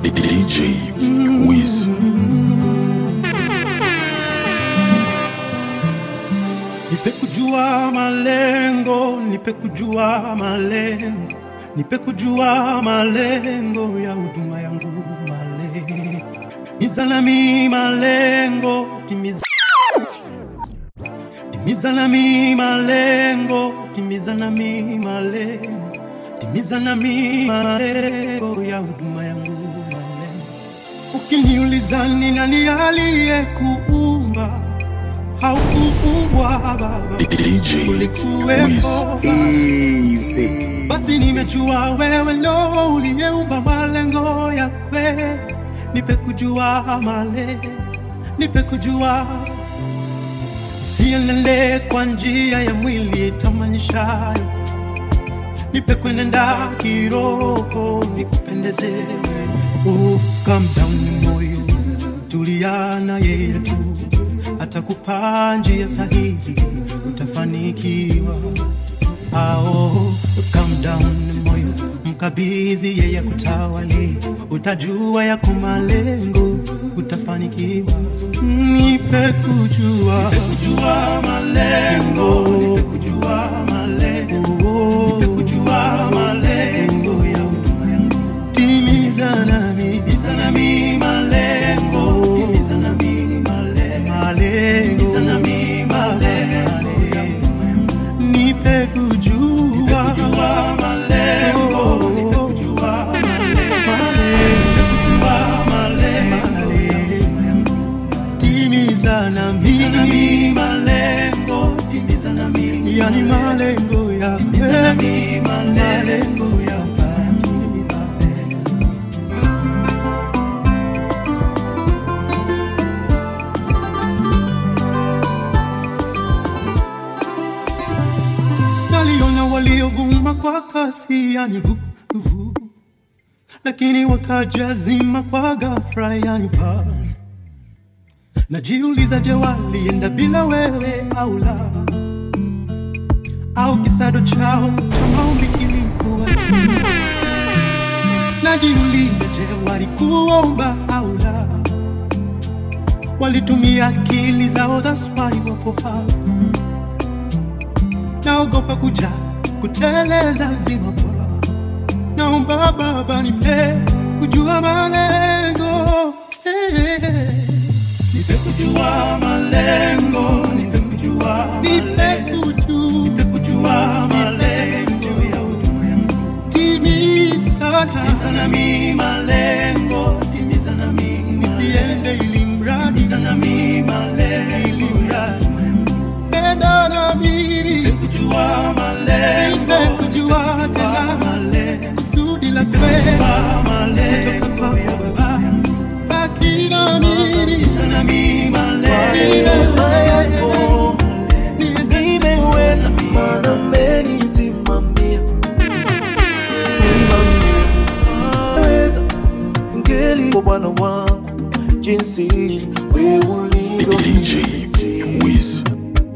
DJ Wiz. Nipe kujua malengo, nipe kujua malengo, nipe kujua malengo ya huduma yangu, malengo timiza nami malengo, timiza timiza nami malengo, timiza nami malengo, timiza nami malengo ya huduma yangu, malengo. Ukiniuliza ni nani aliyekuumba haukuumbwa Baba, DJ Wiz. ulikuwepo Easy. basi nimejua wewe ndo uliyeumba malengo ya kweli. Nipe kujua malengo, nipe kujua, sienende kwa njia ya mwili tamanishayo, nipe kwenenda kiroho, nikupendeze wewe. Oh, calm down moyo, tulia na yeye tu, atakupa njia sahihi, utafanikiwa ao calm down moyo mkabidhi yeye kutawali utajua yako malengo utafanikiwa nipe kujua nipe kujua malengo nipe kujua malengo nipe kujua malengo ya huduma yangu timiza nami timiza nami malengo timiza nami malengo malengo timiza nami malengo nipe kujua kujua malengo nipe kujua malengo nipe kujua malengo timiza nami malengo timiza nami yani malengo ya timiza nami malengo ya kweli. naliona waliovuma kwa kasi yani vu, vu. lakini wakajazima kwa ghafla yani pa najiuliza je walienda bila wewe au la au kisado chao cha maombi kilikuwa juu? najiuliza je walikuomba au la walitumia akili zao that's why wapo hapa naogopa kuja kuteleza zima kwa naomba baba nipe kujua malengo Eh, nipe kujua malengo nipe kujua nipe kujua nipe kujua malengo ya huduma yangu timiza timiza nami malengo timiza nami nisiende ili mradi timiza nami malengo ili mradi nenda na mimi nipe kujua malengo nipe kujua tena malengo kusudi la kweli malengo kutoka kwako baba baki na mimi sana mimi malengo yako nimeweza maana mmenisimamia simamia weza ngeli kwa bwana wangu jinsi we ulivyo DJ Wiz.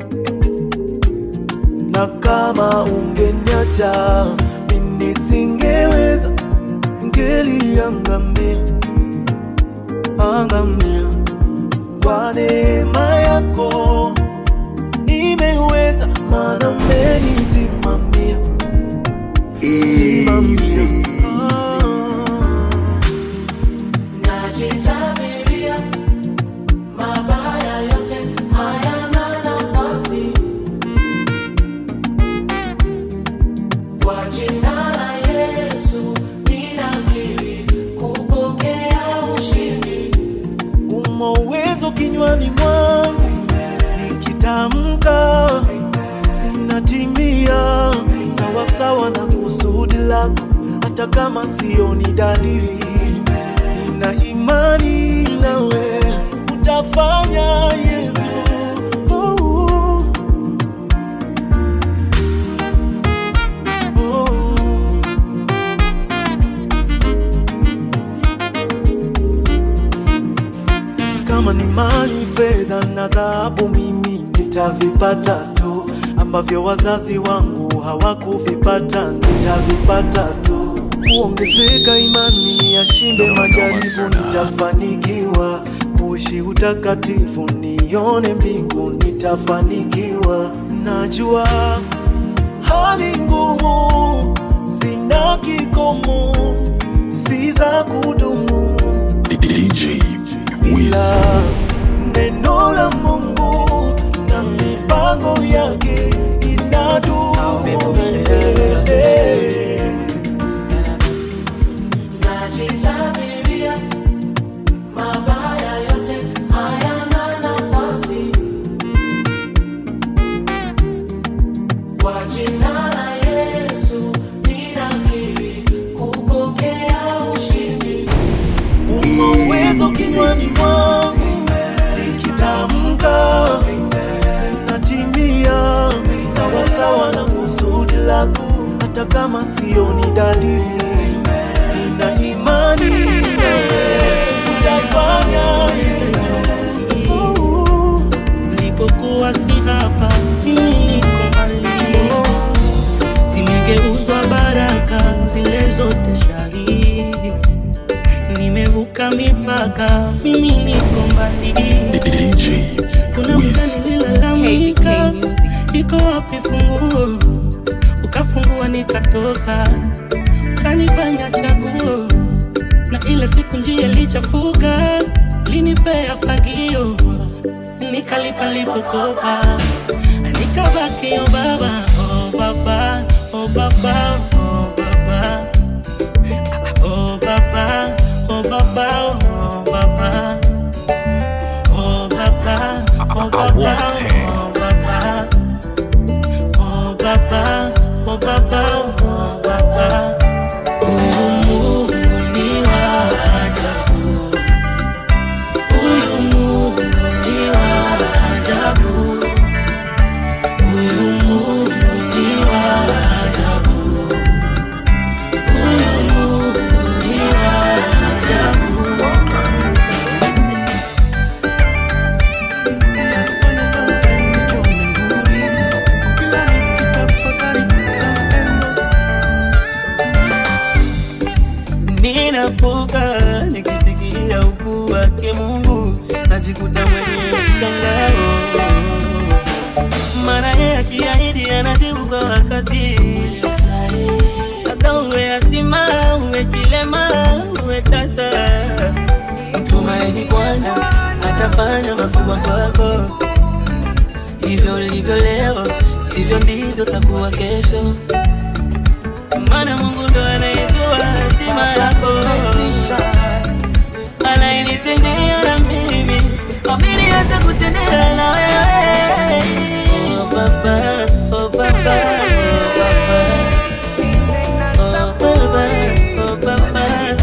na kama ungeniacha mimi singeweza ngeliangamia angamia kwa neema yako nimeweza maana mmenisimamia simamia Najitabiria mabaya yote hayana nafasi kwa jina la Yesu ninakiri kupokea ushindi. umo uwezo kinywani mwangu nikitamka inatimia sawasawa na kusudi lako hata kama sioni dalili na imani nawe utafanya yesu oh, oh. Oh. kama ni mali, fedha na dhahabu, mimi nitavipata tu, ambavyo wazazi wangu hawakuvipata, nitavipata tu. Uongo ikiongezeka imani yashinde Noma, noma majaribu, sana. nitafanikiwa kuishi utakatifu, nione mbingu, nitafanikiwa. Najua hali ngumu zina kikomo, si za kudumu DJ Wiz. ila neno la Mungu na mipango yake inadumu milele. Najitabiria mabaya yote hayana nafasi kwa jina la Yesu ninakiri kupokea ushindi. Una uwezo kinywani mwangu, nikitamka natimia sawasawa na kusudi lako, hata kama sioni dalili. Nina imani nawe utafanya. Yesu. Nilipokuwa si hapa, mimi niko mbali. Zimegeuzwa baraka zile zote shari, nimevuka mipaka, mimi niko mbali. DJ Kuna Wiz. muda nililalamika, KBK Music. iko wapi funguo? Ukafungua nikatoka, ukanifanya chaguo, na ile siku njia ilichafuka, linipea fagio, nikalipa lipokopa, nikabaki o baba, o baba, o baba, o baba, o baba, o baba, o baba. Oh Baba, oh Baba, oh Baba, oh Baba, oh Baba, oh Baba. Huyu Mungu ni wa ajabu, huyu Mungu ni wa ajabu, huyu Mungu ni wa ajabu, huyu Mungu ni wa ajabu. Ninapoka nikifikiria ukuu wake Mungu, najikuta mwenye mshangao, maana yeye akiahidi anajibu kwa wakati. Hata uwe yatima, uwe kilema, uwe tasa, mtumaini Bwana atafanya makubwa kwako. Hivyo ulivyo leo, sivyo ndivyo takuwa kesho maana Mungu ndo anayejua hatima yako, anayenitendea na mimi, amini hata kutendea na wewe. Oh Baba, oh Baba, oh Baba, oh Baba, oh Baba, oh Baba,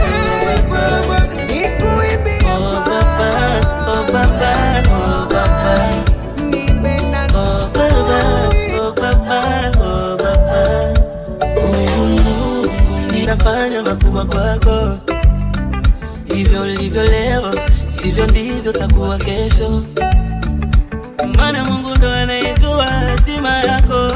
oh Baba, oh Baba, oh Baba. Oh Baba, oh Baba, oh Baba. Huyu Mungu ninafanya makubwa kwako, hivyo ulivyo leo, sivyo ndivyo takuwa kesho, maana Mungu ndo anayejua hatima yako,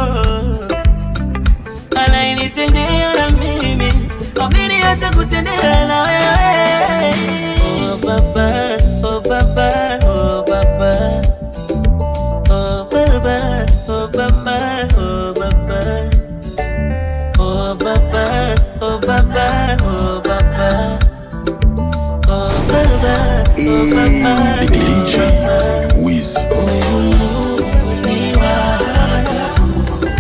anayenitendea na mimi, amini hata kutendea na wewe. Oh Baba, oh Baba, oh Baba. Oh Baba, oh Baba, oh Baba. Oh Baba, oh Baba, oh Baba. Oh Baba, oh Baba, DJ oh Baba. Wiz. Huyu Mungu ni wa ajabu.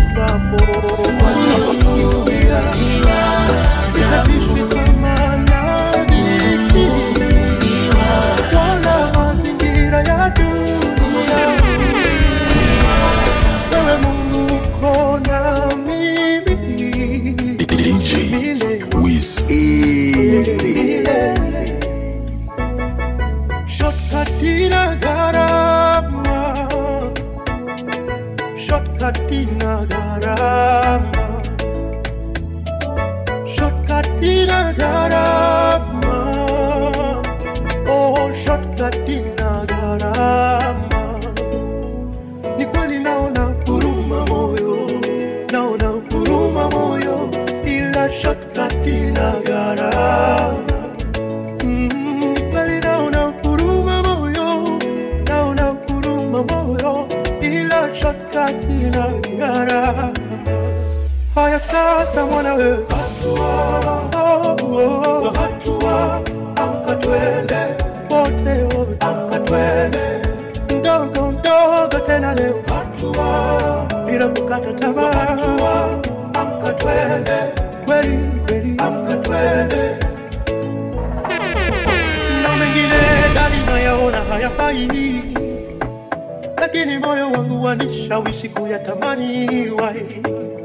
Huyu Mungu ni wa ajabu. Sitishwi kama nani, Huyu Mungu ni wa wala mazingira ya dunia. Ewe Mungu uko na mimi DJ Wiz. Shortcut ina gharama, shortcut ina gharama, shortcut ina gharama, oh shortcut ina gharama. Ni kweli naona huruma moyo, naona huruma moyo, ila shortcut ina inagara Mm, kweli naona huruma moyo, naona huruma moyo, ila shaka inagara. Haya sasa mwana we, hatua, oh, oh, hatua, amka twende wote wote, amka twende mdogo mdogo tena leo, hatua bila kukata tamaa, hatua, amka twende kweli kweli, amka twende na mengine ndani nayaona hayafai, lakini moyo wangu wanishawishi kuyatamani. Why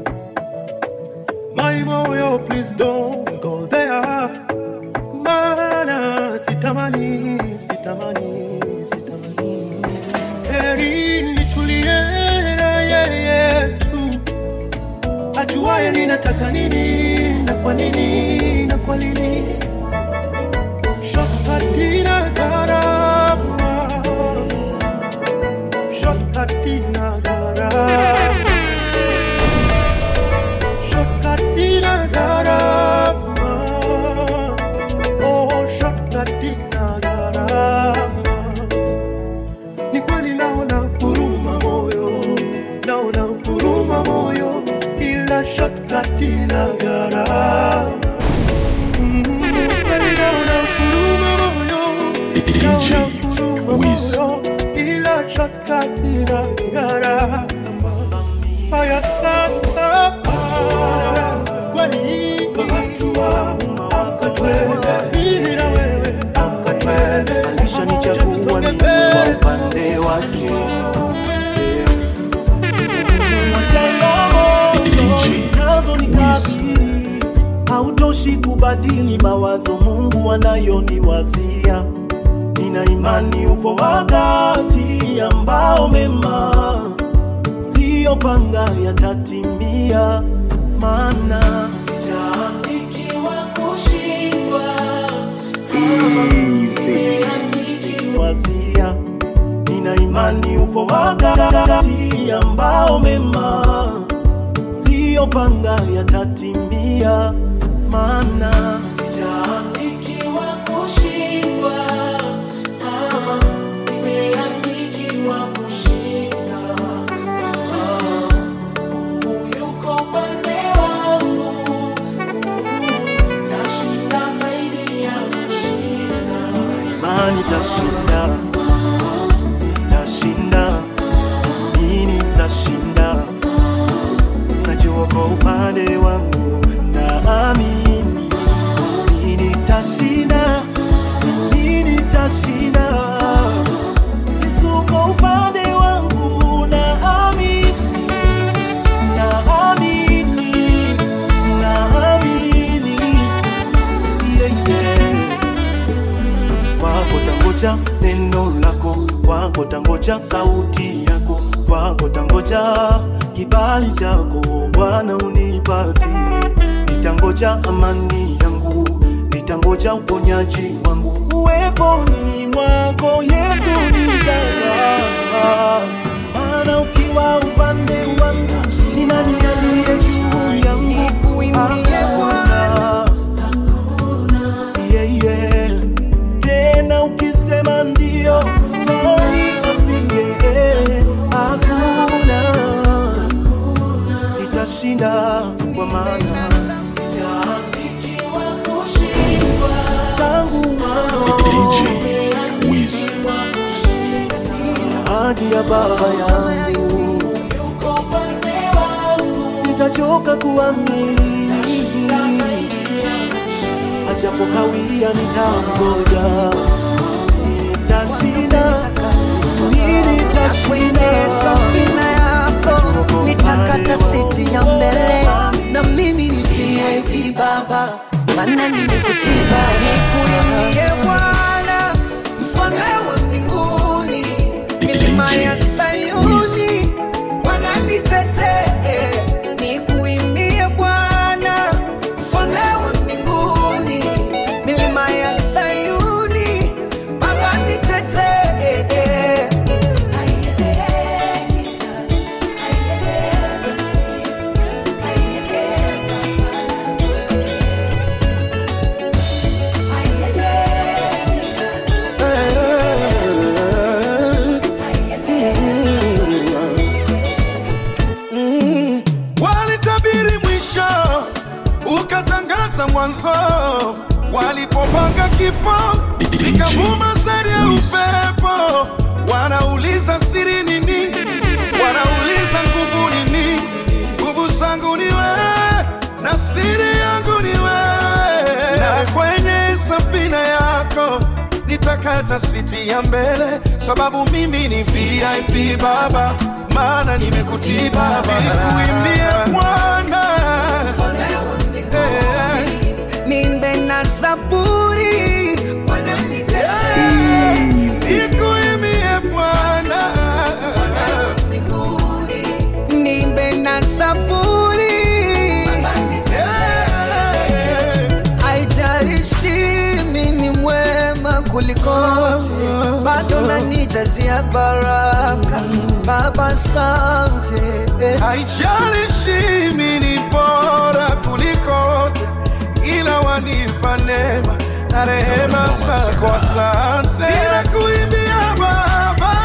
my moyo, please don't go there, maana sitamani, sitamani, sitamani. Heri nitulie na yeye tu ajuaye ninataka nini na kwa nini na kwa nini Shortcutina garama Shortcutina garama Shortcutina garama Oh, shortcutina garama Ni kweli naona huruma moyo Naona huruma moyo Ila shortcutina garama Kweli naona huruma moyo DJ Wiz. ila shaka inang'ara. Haya sasa, kweli amka twende, mimi na wewe amka twende, alishanichagua Tusonge ni kwa mbele. upande wake DJ nazo ni Wiz. kabili hautoshi kubadili mawazo mungu anayoniwazia nina imani upo wakati ambao mema liyopanga yatatimia maana sijaandikiwa kushindwa wazia nina imani upo wakati ambao mema liyopanga yatatimia maana sijaandikiwa kushindwa ah, nimeandikiwa kushinda Ah, Mungu yuko upande wangu tashinda zaidi ya kushinda nina imani tashinda nitashinda mimi nitashinda najua kwa upande wangu naamini mimi nitashinda mimi nitashinda Yesu kwa upande wangu naamini naamini naamini yeah, yeah kwako tangoja neno lako, kwako tangoja sauti yako, kwako tangoja kibali chako Bwana unipati, nitangoja amani yangu, nitangoja uponyaji wangu, uweponi mwako Yesu nitakaa, maana ukiwa upande wangu ni nani aliye juu yangu? Hakuna yeah, yeah. Tena ukisema ndio, nani apinge? Hakuna, nitashinda kwa maana sijaandikiwa kushindwa tangu mwanzo. DJ Wiz. ahadi ya baba yangu, sitachoka kuamini, ajapo kawia nitangoja, nitashinda, nitashinda. kwenye safina yako nitakata siti ya mbele na mimi ni VIP baba maana nimekutiba nikuimbie Bwana mfalme wa mbinguni milima ya Sayuni Bwana nitetee nikuimbie Bwana mfalme wa mbinguni milima ya Sayuni baba nitetee mwanzo walipopanga kifo DJ nikavuma sari ya Wiz. upepo wanauliza siri nini wanauliza nguvu nini nguvu zangu ni wewe na siri yangu ni wewe na kwenye safina yako nitakata siti ya mbele sababu mimi ni vip baba maana nimekutii baba nikuimbie bwana Eh, nimbe na zaburi nikuimbie bwana nimbe na zaburi Eh, haijalishi mi ni mwema kulikote bado nanijazia baraka baba sante haijalishi mi ni bora kulikote ila wanipa neema na rehema zako asante ninakuimbia baba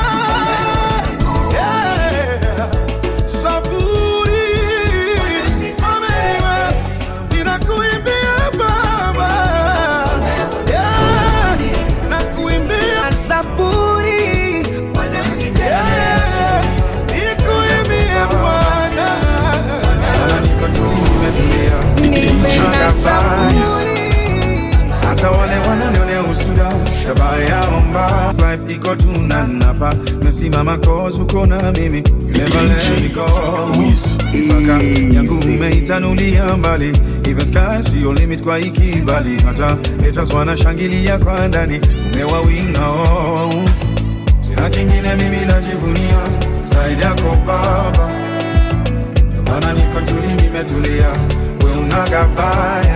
Yeah. Saburi. Ameniwe. Ninakuimbia baba Yeah. Nakuimbia na zaburi Yeah. Nikuimbie Bwana. nimbe na zaburi hata wale wananionea usuda shabaha yao mbaya Life iko tunanapa mesimama cause uko na mimi You never let me go Wiz. Mipaka yangu umeitanulia mbali Even sky sio limit kwa ikibali hata haters wanashangilia kwa ndani umewawinga oh. sina kingine mimi najivunia zaidi yako baba Ndio maana niko tuli nimetulia we unagabaya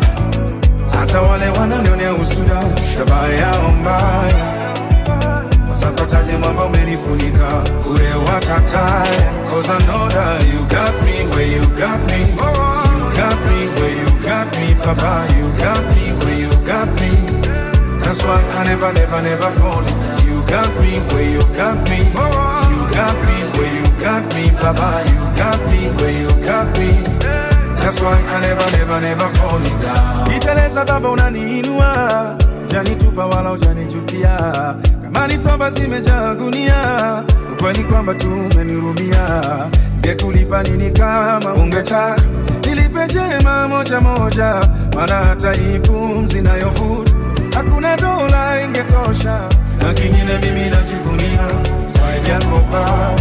hata wale wananionea usuda shabaha yao mbaya watapataje mwamba umenifunika ure watataya cause I know that you got me where you got me you got me where you got me papa you got me where you got me that's why I never never never fall you got me where you got me you got me where you got me papa you got me where you got me That's why I never, never, never fall down. Iteleza baba unaniinua, janitupa wala ujanijutia. Kama ni toba zimejaa gunia, ukweli kwamba tumenirumia. Ngekulipa nini kama ungetaka nilipe jema moja moja, maana hata hii pumzi nayovuta hakuna dola ingetosha, na kingine mimi najivunia zaidi yako Baba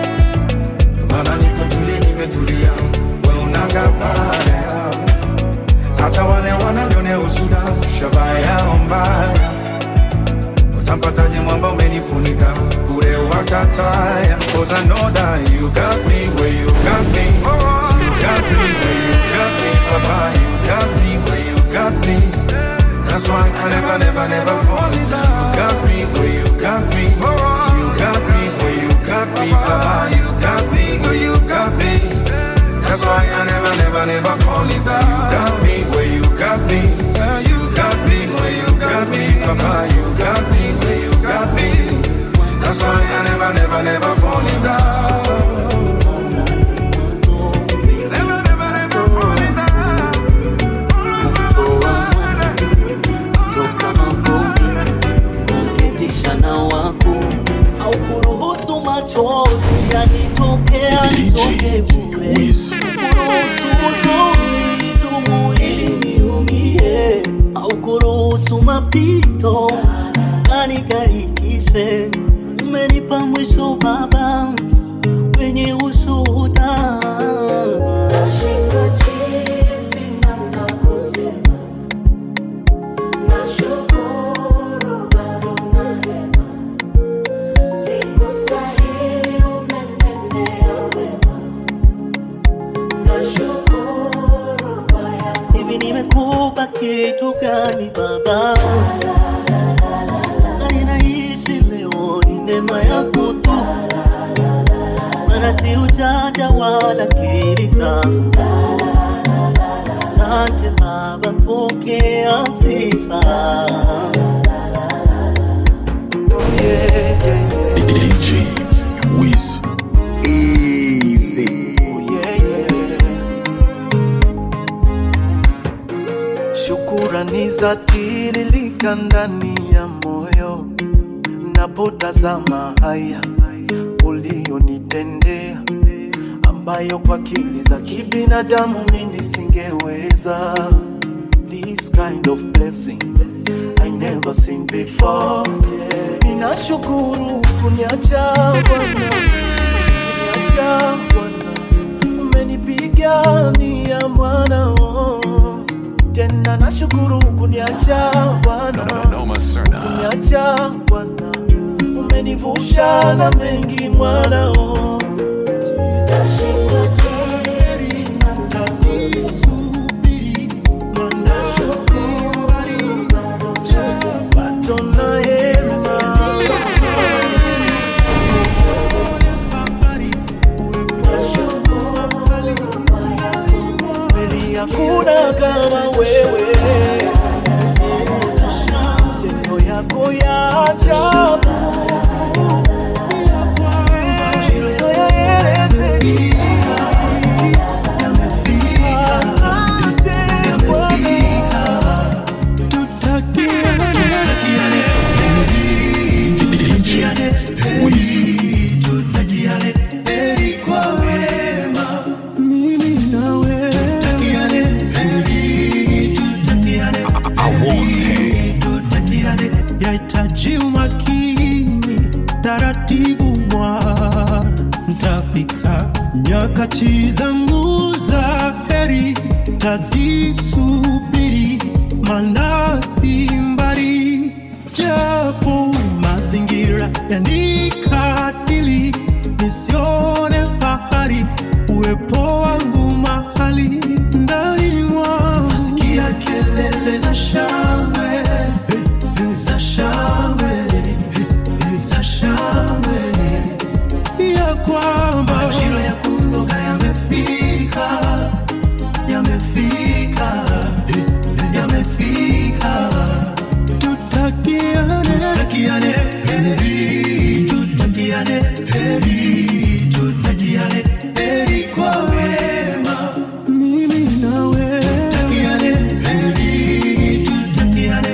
maana niko tuli nimetulia, we unagabaya. Hata wale wananionea usuda, shabaha yao mbaya. Utampataje mwamba umenifunika, bure wakataya. Cause I know that you got me where you got me. You got me where you got me, papa. You got me where you got me. That's why I never, never, never fall in love. You got me where you got me. You got me where you got me, papa. You got me where you got me. That's why I never, never, never fall in love. You got me where you got me. You got me where you got me, papa. You got me where you got me. That's why I never, never, never fall in love. Never, never, never fall in love. toka mavumbi kumketisha na waku au kuruhusu machozi yanitokea nitoke DJ bure Wiz. kuruhusu huzuni dumu ili niumie au kuruhusu mapito kanikarikishe umenipa mwisho baba wenye ushuhuda Nashindwa jinsi namna kusema. Nashukuru bado na hema. Sikustahili umetendea wema. Nashukuru kwa yako hivi nimekupa kitu gani baba na ninaishi leo ni neema yako tu mana si ujanja wala akili zangu asante baba pokea sifa DJ Wiz. Yeah, yeah. Shukurani za tiririka ndani ya moyo napotazama haya ulionitendea, ambayo kwa akili za kibinadamu mimi singeweza. This kind of blessing I never seen before. Yeah. Ninashukuru kuniacha Bwana, kuniacha Bwana, umenipigania mwana oh. Tena nashukuru kuniacha Bwana, kuniacha Bwana, umenivusha na mengi mwana oh. Nashindwa jinsi Bado na hema kweli hakuna kama wewe, matendo yako ya ajabu hayaelezeki. Asante Bwana. DJ Wiz. yahitaji umakini, taratibu mwa ntafika. Nyakati zangu za heri tazisubiri, maana si mbali, japo mazingira yanikatili, nisione fahari uwepo wangu mahali ndani mwangu. Nasikia kelele za shangwe za shangwe za shangwe ya kwamba majira ya kunoga yamefika yamefika yamefika tutakiane tutakiane heri tutakiane heri tutakiane heri kwa wema mimi na wewe tutakiane heri tutakiane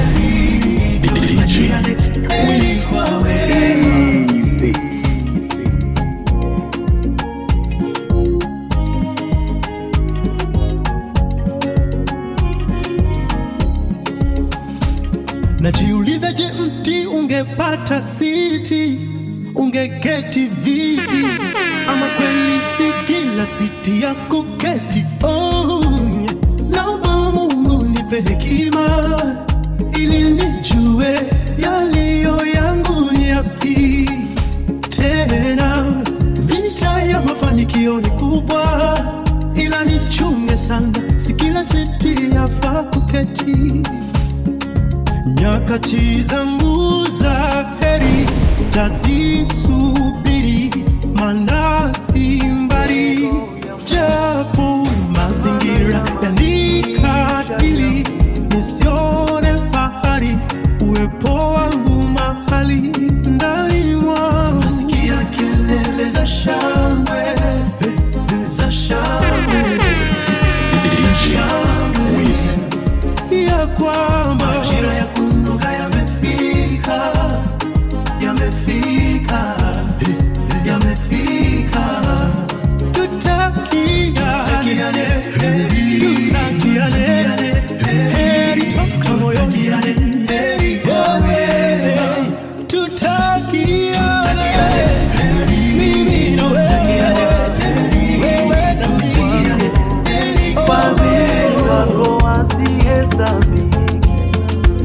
DJ Wiz. Najiuliza, je, mti ungepata siti ungeketi vipi? Ama kweli si kila siti ya kuketi? Oh, yeah. naomba Mungu nipe hekima ili nijue yaliyo yangu ni yapi. Tena vita ya mafanikio ni kubwa, ila nichunge sana, si kila siti yafaa kuketi nyakati zangu za heri tazisubiri, maana si mbali, japo mazingira yanikatili, nisione fahari uwepo wangu mahali ndani mwangu. Nasikia kelele za shangwe za shangwe DJ Wiz. ya kwamba majira ya kunoga yamefika, yamefika, yamefika. Tutakiane heri, tutakiane heri toka moyoni, heri wewe, tutakiane mimi na wewe, wewe na mimi, Fadhili zako hazihesabiki,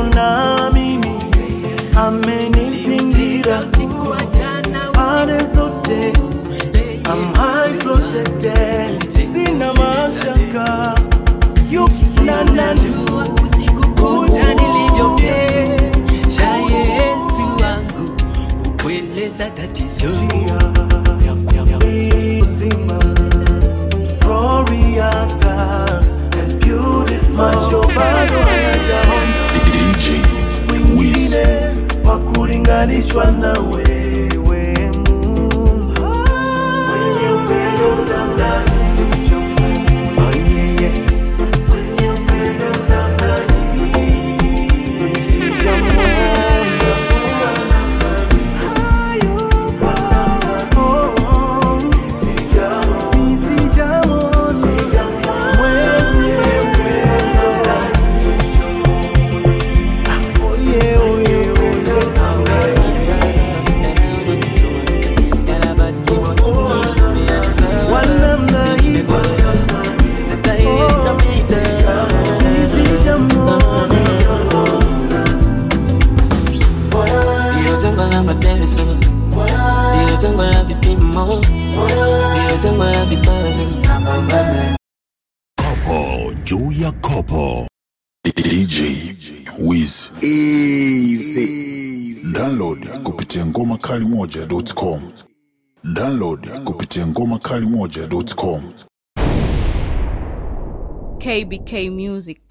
na mimi amenizingira pande zote I'm high protected sina mashaka yuko na nani kuja nilivyokesha Yesu wangu kukueleza tatizo uzima glorious God and beautiful macho bado hayajaona DJ Wiz mwingine wa kulinganishwa na wewe Mungu mwenye upendo namna hii Oh, yeah, yeah. Mwenye upendo namna hii Sijamwona kwa namna hii. Kwa namna hii. Sijamwona. Sijamwona. Mwenye upendo namna hii. Oh, yeah, oh, yeah, oh, yeah. Namna hii. Kwa namna hii. Ndio jangwa la mateso, ndio jangwa la vipimo, ndio jangwa la vikwazo. Napambana Kopo juu ya kopo DJ Wiz Easy Download kupitia ngoma kali moja.com Download kupitia ngoma kali moja.com KBK Music.